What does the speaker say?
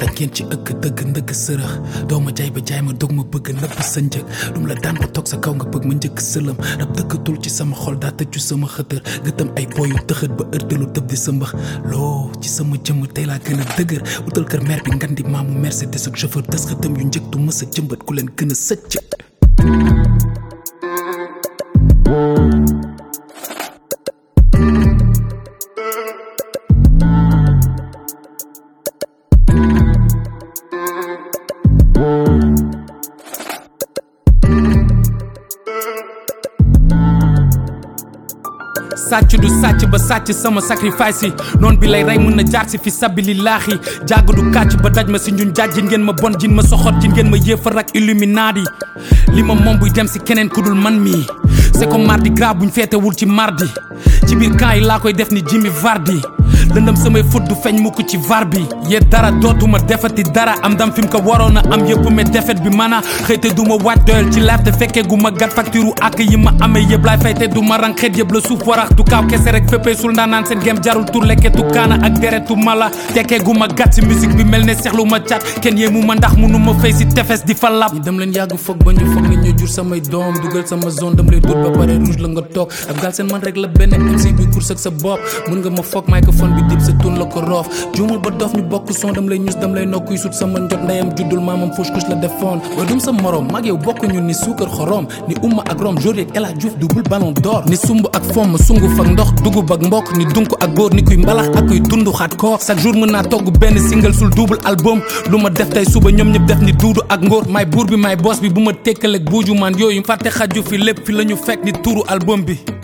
ngeen ci ëkk dëgg ndëgg sërëx doo ma jaay ba jaay ma dog ma bëgg nëbb sa njëg dum la daan ba toog sa kaw nga bëgg ma njëkk sëlëm rab dëkkatul ci sama xol daa tëju sama xëtër gëtëm ay boyu tëxët ba ërtalu tëb di sa mbax loo ci sama jëmm tey laa gën a dëgër utal kër mer bi ngan di maamu Mercedes ak chauffeur des xëtëm yu njëkk du mës a jëmbat ku leen gën a sëcc sàcc du sàcc ba sàcc sama sacrifice yi noon bi lay rey mën na jaar si fi sabilillaahi jàgg du kàcc ba daj ma si ñun jàjjin ngeen ma bon jin ma soxot jin ngeen ma yéefar ak illuminati li ma moom buy dem si keneen ku dul man mii c'est comme mardi gras buñ feetewul ci mardi ci biir camp yi laa koy def ni Jimmy Vardy lëndëm samay fut du feeñ mukk ci var bi yee dara dootuma defati dara am dam fi mu ko waroon a am yëpp mais defet bi mana xëyte du ma waaj doyal ci laaf te fekkee gu ma gat facture ak yi ma amee yëpp laay fay te du ma rang xeet yëpp la suuf warax du kaaw kese rek féppee sul ndaanaan seen gem jarul tur lekketu kaana ak deretu mala tekkee gu ma gat si musique bi mel ne seexlu ma cat kenn yéemu ma ndax munu ma fay si tefes di fa lab ñi dem leen yàgg foog ba ñu foog ni ñu jur samay doom dugal sama zone dam lay dut ba pare rouge la nga toog ab gaal seen man rek la benn MC bi course ak sa bopp mun nga ma foog microphone bi dib sa tun la ko roof juumul ba dof ñu bokk son dam lay ñus dam lay nokkuy sut sama njot ndeyam juddul maamam fauche couche la defoon ba dum sa morom mag yow bokk ñu ni suukar xorom ni umma ak rom jour yeeg El Hadj Diouf double ballon d'or ni sumb ak fomm sunguf ak ndox dugub ak mbokk ni dunk ak góor ni kuy mbalax ak kuy dund xaat koor chaque jour mën naa togg benn single sul double album lu ma def tey suba ñoom ñëpp def ni duudu ak ngóor may buur bi may boss bi bu ma tekkaleeg buuju man yooyu fàtte xaju fi lépp fi la ñu fekk ni tuuru album bi